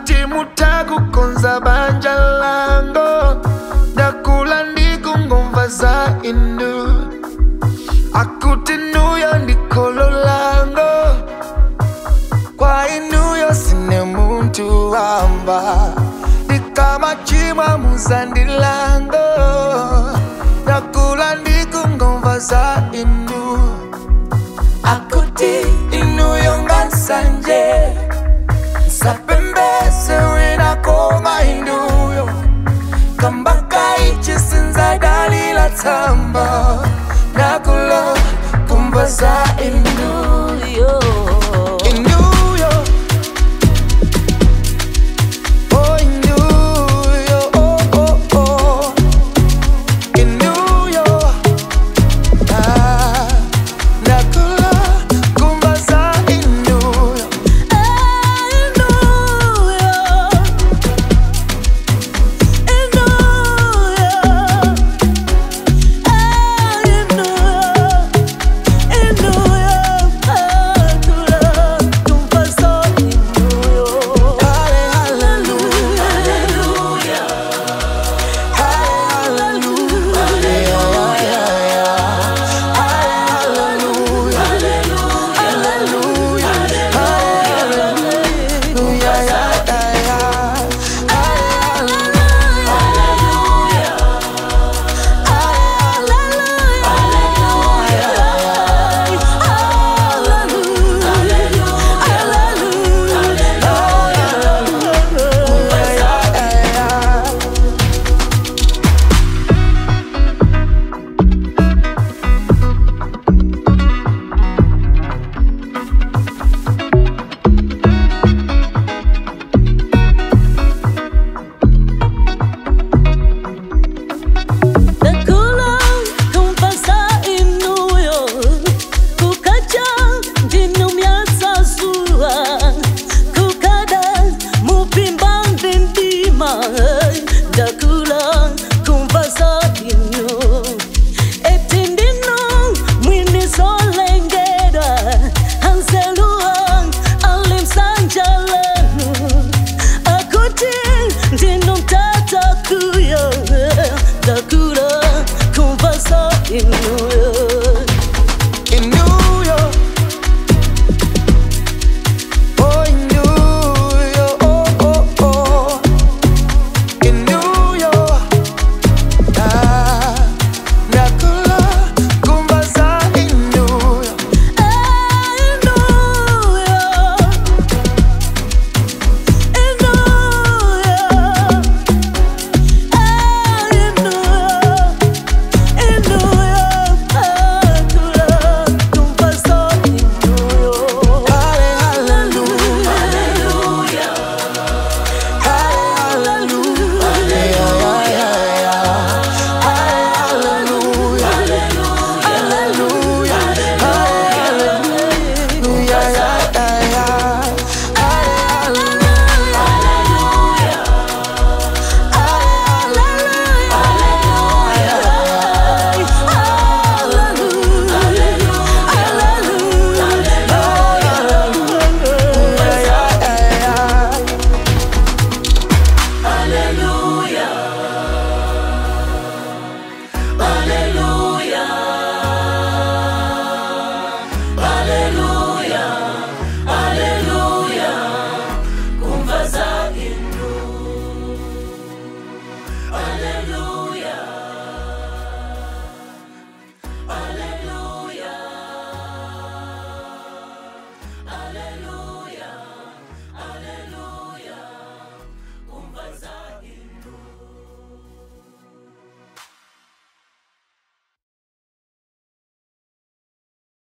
akuti mutakukonza banja lango ndakula ndikungomva za inu akuti nuyo ndikolo lango kwa inuyo sine muntu wamba ndikamachimwa muzandilango ndakula ndikungomva za inu akuti inuyo ngansanje sapembese wina koma inuyo kambaka ichisinza dalila tsamba nakula kumva za inuyo inuyo oh inuyo oh oh oh inuyo ah nakula kumva za inuyo Dakula kumvasa inu etindino mwini solengeda hanselua alimsanjalenu akuti ndino mtata kuyo daku